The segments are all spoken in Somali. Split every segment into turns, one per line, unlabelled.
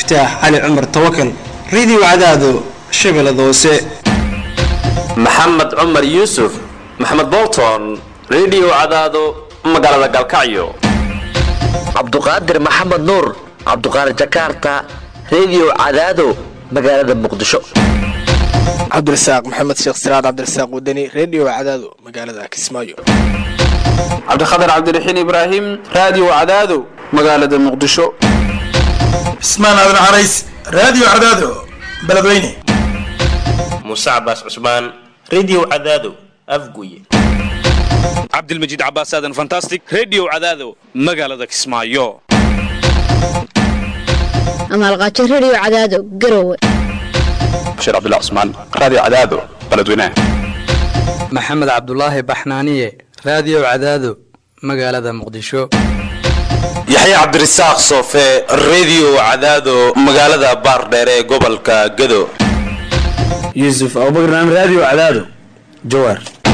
cabdifataax cali cumar tawakal radio cadaado shabeellada hoose
maxamed cumar yuusuf maxamed bolton radio cadaado magaalada galkacyo
cabduqaadir maxamed nuur cabduqaadir jakarta radio cadaado magaalada muqdisho
cabdirasaaq maxamed sheekh siraad cabdirasaaq wadani radio cadaado magaalada kismaayo
cabdikhatar cabdiraxiin ibraahim radio cadaado magaalada muqdisho
cismaan aadan carays radio cadaado beledweyne
muuse cabaas cusmaan radio cadaado afguye
cabdilmajiid cabaas aadan fantastic radio cadaado magaalada kismaayo
amaalqaajo radio cadaado garowe
bashiir cabdullah cusmaan radio cadaado beledweyne
maxamed cabdulaahi baxnaaniye radio cadaado magaalada muqdisho
yaxya cabdirasaaq soofe radio cadaado magaalada baardheere ee gobolka gado
yuusuf abubakar radio cadaado jawaar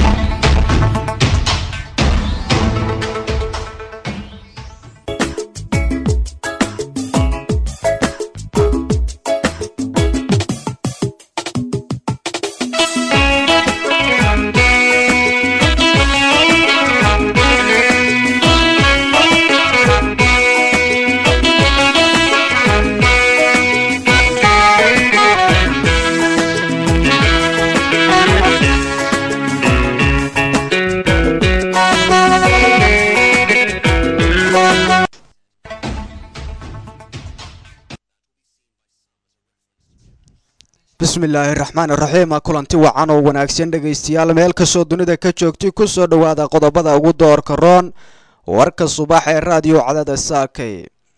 bismillaahi raxmaan iraxiim kulanti wacan oo wanaagsan dhegaystayaal meel kastoo dunida ka joogtay ku soo dhowaada qodobada ugu doorka roon warka subax ee raadiyo cadada saakay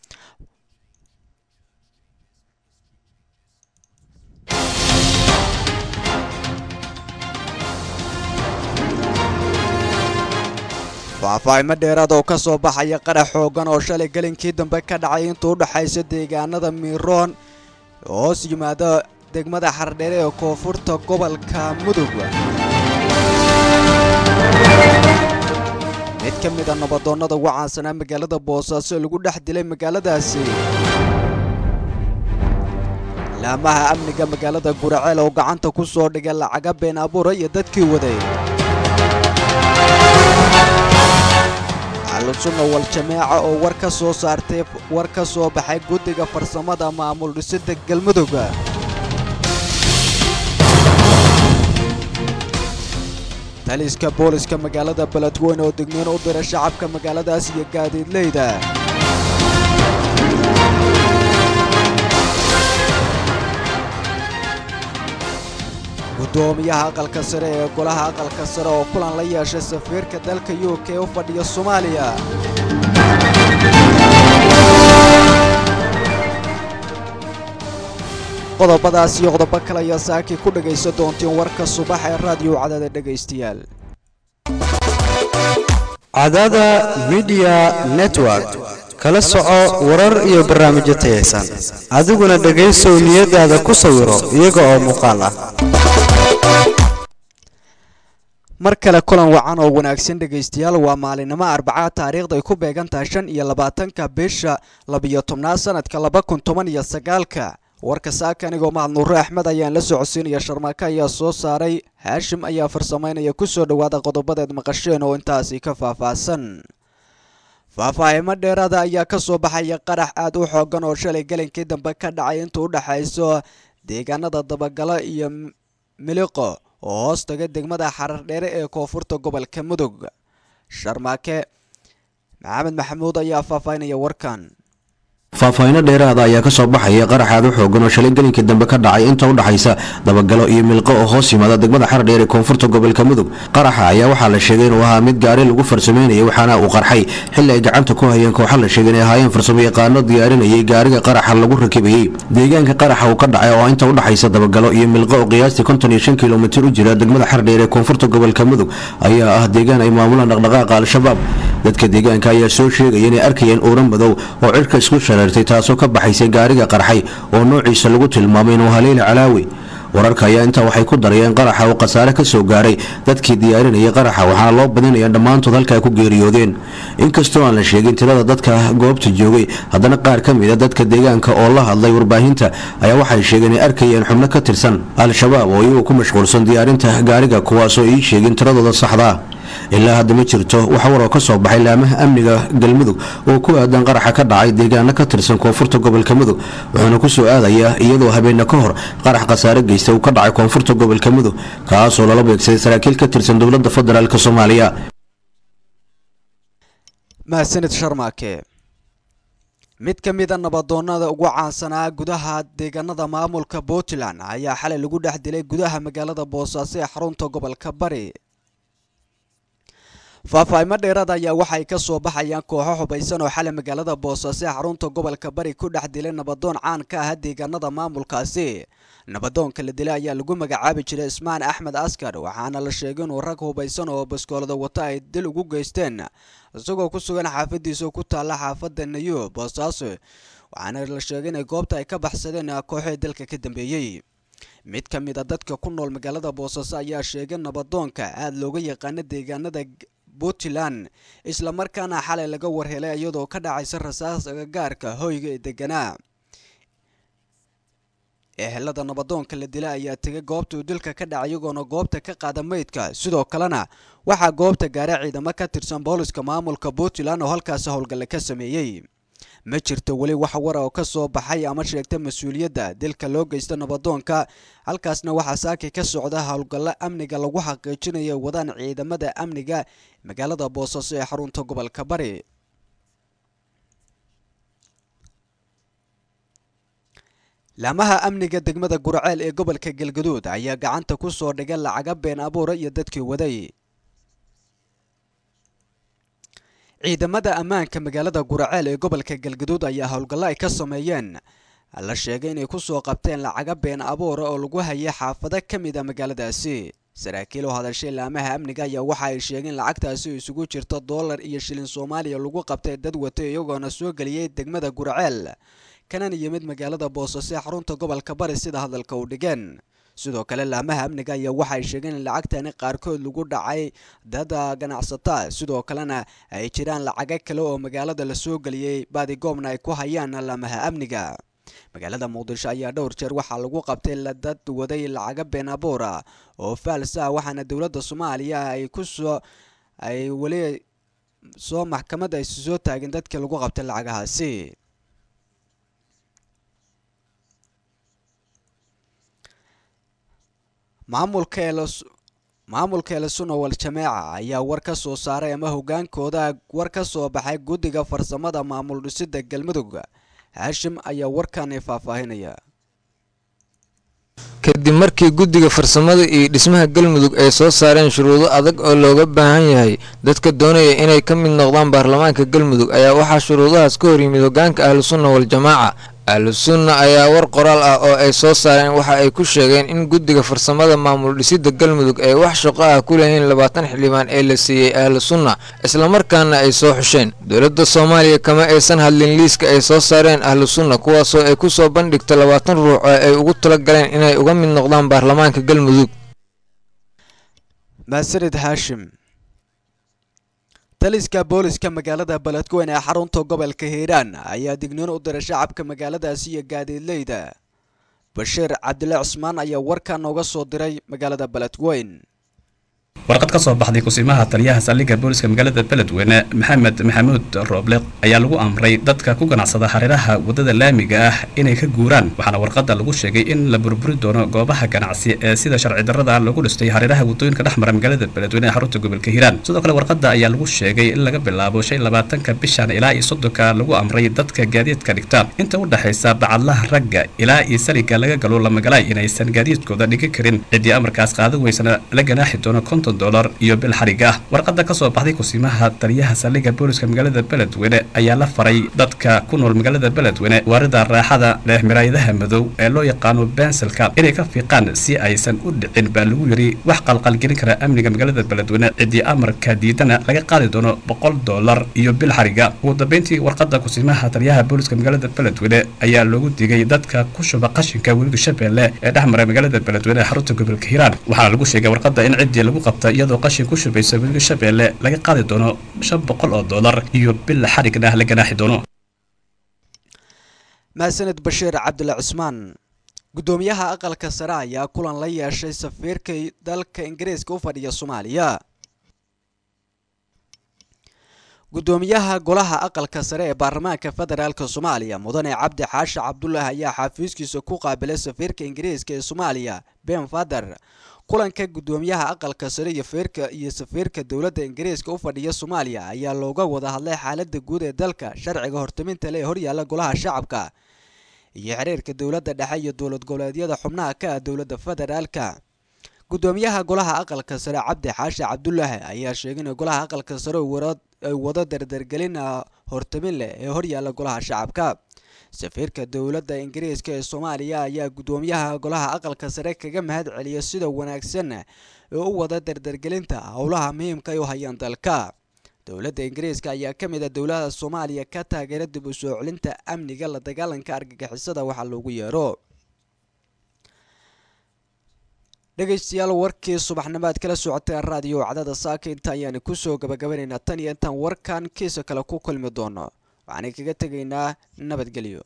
faahfaahimo dheeraad oo ka soo baxaya qarax xoogan oo shalay gelinkii dambe ka dhacay intuu u dhexaysa deegaanada miiroon hoos yimaada degmada xardheere ee koonfurta gobolka mudug mid ka mid a nabadoonnada ugu caansanaa magaalada boosaaso lagu dhex dilay magaaladaasi laamaha amniga magaalada guraceel oo gacanta ku soo dhigay lacaga been abuura iyo dadkii waday alusunna wal jameeca oo war ka soo saartay war ka soo baxay guddiga farsamada maamul dhisida galmudug taliska booliska magaalada beledweyne oo degniin u dira shacabka magaaladaas iyo gaadiidleyda guddoomiyaha aqalka sare ee golaha aqalka sare oo kulan la yeeshay safiirka dalka u k u fadhiya soomaaliya qodobadaas iyo qodobo kale ayaa saakii ku dhagaysan doontiin warka subax ee raadiyo cadaada dhegaystayaal
cadaada midiya network kala soco warar iyo barnaamijyo tayaysan adiguna dhegaysow niyadaada ku sawiro iyaga oo muuqaal ah
mar kale kulan wacan oo wanaagsan dhegaystayaal waa maalinimo arbacaa taariikhda ay ku beegan tahay shan iyo labaatanka bisha labiyo tobnaad sanadka laba kun toban iyo sagaalka warka saaka anigoo mahad nuure axmed ayaan la socodsiinaya sharmaako ayaa soo saaray haashim ayaa farsamaynaya ku soo dhowaada qodobadeed maqasheen oo intaasi ka faahfaahsan faahfaahimo dheeraada ayaa ka soo baxaya qarax aad u xoogan oo shalay gelinkii dambe ka dhacay intuu u dhexayso deegaanada dabagalo iyo miliqo oo hoos taga degmada xarar dheere ee koonfurta gobolka mudug sharmaake maxamed maxamuud ayaa faahfaahinaya warkan
faahfaahinno dheeraada ayaa ka soo baxaya qarax aad u xoogan oo shalay gelinkii dambe ka dhacay inta u dhaxaysa dabagalo iyo milqo oo hoos yimaada degmada xardheer ee koonfurta gobolka mudug qaraxa ayaa waxaa la sheegay inuu ahaa mid gaari lagu farsameynayay waxaana uu qarxay xilli ay gacanta ku hayeen kooxa la sheegay inay ahaayeen farsamo yaqaano diyaarinayay gaariga qaraxa lagu rakibayey deegaanka qaraxa uu ka dhacay oo inta u dhaxaysa dabagalo iyo milqo oo qiyaastii konton iyo shan kilomitir u jira degmada xardheer ee koonfurta gobolka mudug ayaa ah deegaan ay maamulaan dhaqdhaqaaqa al-shabaab dadka deegaanka ayaa soo sheegaya inay arkayeen uura madow oo cirka isku shareertay taasoo ka baxaysay gaariga qarxay oo noociisa lagu tilmaamay inuu haleeli calaawi wararka ayaa intaa waxay ku darayeen qaraxa oo khasaare ka soo gaaray dadkii diyaarinayay qaraxa waxaana loo badinaya dhammaantood halka ay ku geeriyoodeen inkastoo aan la sheegin tirada dadka goobta joogay haddana qaar ka mid a dadka deegaanka oo la hadlay warbaahinta ayaa waxay sheegeen ay arkayeen xubno ka tirsan al-shabaab oo iyagu ku mashquulsan diyaarinta gaariga kuwaasoo ii sheegin tiradooda saxda ah ilaa hadda ma jirto wax war oo ka soo baxay laamaha amniga galmudug oo ku aadan qaraxa ka dhacay deegaano ka tirsan koonfurta gobolka mudug wuxuuna ku soo aadayaa iyadoo habeena ka hor qarax khasaare geysta uu ka dhacay koonfurta gobolka mudug kaasoo lala beegsaday saraakiil ka tirsan dowladda federaalk soomaaliya
mahadsanid sharmaake mid ka mid a nabadoonnada ugu caansanaa gudaha deegaanada maamulka puntland ayaa xalay lagu dhex dilay gudaha magaalada boosaaso ee xarunta gobolka bari faahfaaimo dheeraad ayaa waxay ka soo baxayaan kooxo xubaysan oo xalay magaalada boosaaso ee xarunta gobolka bari ku dhex dilay nabadoon caan ka ah deegaanada maamulkaasi nabadoonka la dilay ayaa lagu magacaabi jiray ismaan axmed askar waxaana la sheegay inuu rag hubaysan oo baskoolada wata ay dil ugu geysteen isagoo ku sugan xaafadiisa ku taalla xaafadda nayo boosaaso waxaana la sheegay inay goobta ay ka baxsadeen kooxii dalka ka dambeeyey mid ka mid a dadka ku nool magaalada boosaaso ayaa sheegay nabadoonka aada looga yaqaano deegaanada puntland islamarkaana xalay laga warhelay iyadoo ka dhacaysa rasaas agagaarka hoyga ee deganaa ehelada nabadoonka la dilay ayaa tegay goobta uu dilka ka dhacay iyagoona goobta ka qaada meydka sidoo kalena waxaa goobta gaaray ciidamo ka tirsan booliska maamulka puntland oo halkaasi howlgalle ka sameeyey ma jirto weli wax wara oo ka soo baxay ama sheegta mas-uuliyadda dilka loo geysta nabadoonka halkaasna waxaa saaki ka socda howlgallo amniga lagu xaqiijinayo wadaan ciidamada amniga magaalada boosaaso ee xarunta gobolka bari laamaha amniga degmada gurceel ee gobolka galgaduud ayaa gacanta ku soo dhigay lacaga been abuura iyo dadkii waday ciidamada ammaanka magaalada guraceel ee gobolka galgaduud ayaa howlgallo ay ka sameeyeen la sheegay inay ku soo qabteen lacaga been abuura oo lagu hayay xaafado ka mid a magaaladaasi saraakiil oo hadashay laamaha amniga ayaa waxa ay sheegeen lacagtaasi isugu jirto dollar iyo shilin soomaaliya lagu qabtay dad wata iyagoona soo geliyey degmada gurceel kanan yimid magaalada boosaaso ee xarunta gobolka bari sida hadalka u dhigeen sidoo kale laamaha amniga ayaa waxay sheegeen in lacagtani qaarkood lagu dhacay dad ganacsata sidoo kalena ay jiraan lacago kale oo magaalada la soo geliyey baadigoobna ay ku hayaan laamaha amniga magaalada muqdisho ayaa dhowr jeer waxaa lagu qabtay dad waday lacaga been abuura oo faalsa ah waxaana dowladda soomaaliya ay ku soo ay weli soo maxkamad ay soo taagin dadkii lagu qabtay lacagahaasi maamulka maamulka elsunna wal jameeca ayaa war ka soo saaray ama hogaankooda war ka soo baxay guddiga farsamada maamul dhisida galmudug haashim ayaa warkani faahfaahinaya
kadib markii guddiga farsamada iyo dhismaha galmudug ay soo saareen shuruudo adag oo looga baahan yahay dadka doonaya inay ka mid noqdaan baarlamaanka galmudug ayaa waxaa shuruudahaas ka hor yimid hogaanka ahlusunna wal-jamaaca ahlusunna ayaa war qoraal ah oo ay soo saareen waxa ay ku sheegeen in guddiga farsamada maamul dhisida galmudug ay wax shaqo ah ku leeyihiin labaatan xildhibaan ee la siiyey ahlusunna islamarkaana ay soo xusheen dowladda soomaaliya kama aysan hadlin liiska ay soo saareen ahlusunna kuwaasoo ay ku soo bandhigta labaatan ruux oo ay ugu tala galeen inay uga mid noqdaan baarlamaanka galmudug
maasanid haashim taliska booliska magaalada beledweyne ee xarunta gobolka hiiraan ayaa digniin u diray shacabka magaaladaasi iyo gaadiidleyda bashiir cabdile cusmaan ayaa warkaa nooga soo diray magaalada beledweyn
warqad ka soo baxday kusimaha taliyaha saldhigga booliska magaalada beledweyne maxamed maxamuud rooble ayaa lagu amray dadka ku ganacsada hareeraha wadada laamiga ah inay ka guuraan waxaana warqada lagu sheegay in la burburi doono goobaha ganacsi ee sida sharci darrada lagu dhistay hareeraha wadooyinka dhexmara magaalada beledweyne ee xarunta gobolka hiiraan sidoo kale warqada ayaa lagu sheegay in laga bilaabo shan labaatanka bishan ilaa iyo soddonka lagu amray dadka gaadiidka dhigta inta u dhexaysa bacadlaha ragga ilaa iyo saliga laga galo lamagalaay inaysan gaadiidkooda dhigi karin ciddii amarkaas qaadan weysana la ganaaxi doono konton konton dolar iyo bil xarig ah warqada kasoo baxday kusimaha taliyaha saldhigga booliska magaalada beledweyne ayaa la faray dadka ku nool magaalada beledweyne waarida raaxada leh miraayadaha madow ee loo yaqaano benselka inay ka fiiqaan si aysan u dhicin baa lagu yiri wax qalqalgelin kara amniga magaalada beledweyne ciddii amarka diidana laga qaadi doono boqol dolar iyo bil xariga ugu dambeyntii warqada kusimaha taliyaha booliska magaalada beledweyne ayaa loogu digay dadka ku shuba qashinka webiga shabeelle ee dhex mara magaalada beledweyne ee xarunta gobolka hiiraan waxaana lagu sheegay warqada in ciddii lagu qabta iyadoo qashin ku shubaysa webiga shabeelle laga qaadi doono shan boqol oo dolar iyo bil xarigna la ganaaxi doono
mahadsaned bashiir cabdile cusmaan guddoomiyaha aqalka sare ayaa kulan la yeeshay safiirka dalka ingiriiska u fadhiya soomaaliya guddoomiyaha golaha aqalka sare ee baarlamaanka federaalk soomaaliya mudane cabdi xaashi cabdulaahi ayaa xafiiskiisa ku qaabilay safiirka ingiriiska ee soomaaliya ben fader kulanka guddoomiyaha aqalka sare iyo feerka iyo safiirka dowladda ingiriiska u fadhiya soomaaliya ayaa looga wada hadlay xaalada guud ee dalka sharciga hortaminta le ee horyaala golaha shacabka iyo xiriirka dowladda dhexe iyo dowlad goboleedyada xubnaha ka ah dowladda federaalka guddoomiyaha golaha aqalka sare cabdi xaashi cabdulaahi ayaa sheegay in golaha aqalka sare ay wado dardargelin hortamin leh ee horyaala golaha shacabka safiirka dowladda ingiriiska ee soomaaliya ayaa guddoomiyaha golaha aqalka sare kaga mahad celiya sida wanaagsan ee u wada dardargelinta howlaha muhiimka ay u hayaan dalka dowladda ingiriiska ayaa ka mid a dowlada soomaaliya ka taageera dib u soo celinta amniga la dagaalanka argagixisada waxaa loogu yeero dhegaystayaal warkii subaxnimaad kala socotay raadiyo cadada saaka inta ayaanu kusoo gabagabanaynaa tan iyo intaan warkan kiisa kale ku kulmi doono waxaana kaga tegaynaa nabadgelyo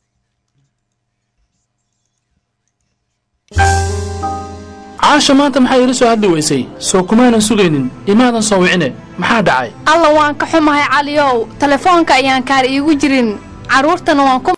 caasha maanta maxaa iila soo hadli weysay soo kumaanan sugaynin imaadan soo wicine maxaa dhacay
alla waan ka xumahay caliyow telefoonka ayaan kaar iigu jirin carruurtana waan ku